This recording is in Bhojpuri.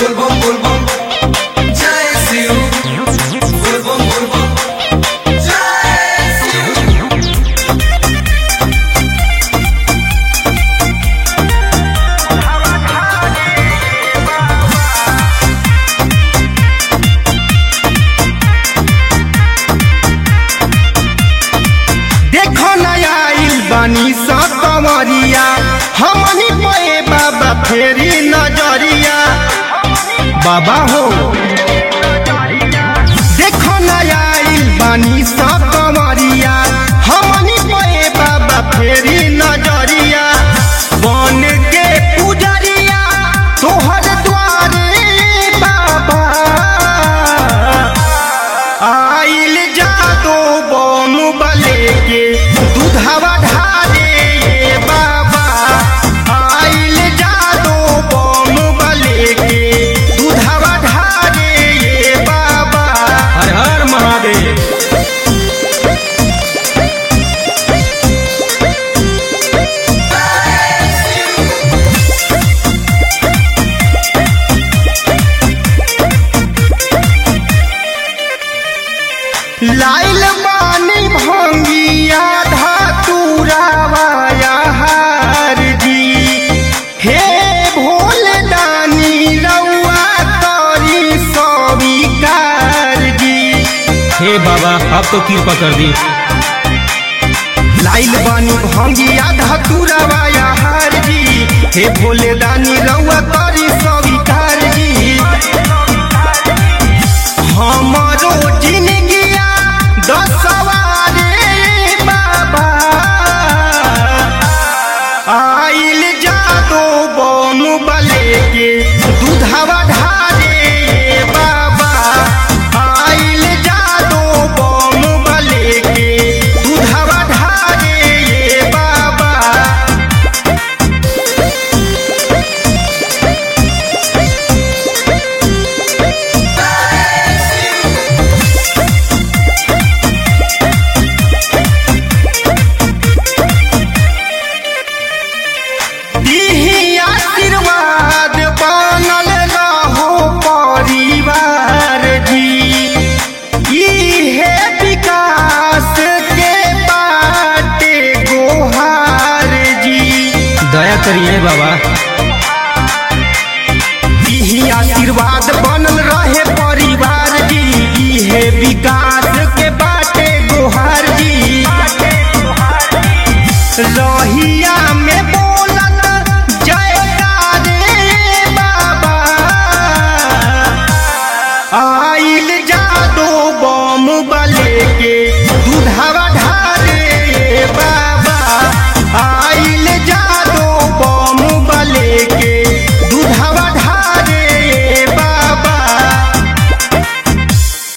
बोलबम बोलबम जय शिव बोलबम बोलबम जय शिव देखो नया आइल बानी सा कंवरिया हमनी पे बाबा फेरी नजरिया बाबा हो देखो नया आइल बानी सा कंवरिया हमनी पे बाबा फेरी नजरिया बन के पुजरिया तोहर द्वारे बाबा आइल जादो बम बले के दूधवा ढारे ये बाबा आइल जादो बम बले के दूधवा ढारे ये बाबा हर हर महादेव लाइल बानी भंगिया धातुरावाया हार जी हे भोल दानी रउआ तोरी सविकार जी हे बाबा अब तो कृपा कर दी लाइल बानी भंगिया धातुरावाया हार जी हे भोले दानी रउआ तोरी सविकार जी हमारो जिंदगिया दसवारे बाबा आइल जादो बम बले के दूधवा ढारे ये बाबा आइल जादो बम बले के दूधवा ढारे ये बाबा दीही आशीर्वाद बनल रहो परिवार जी इहे विकास के बाटे गोहार जी दया करिए बाबा इही आशीर्वाद बनल रहे परिवार जी इहे विकास के बाटे गोहार जी रहिया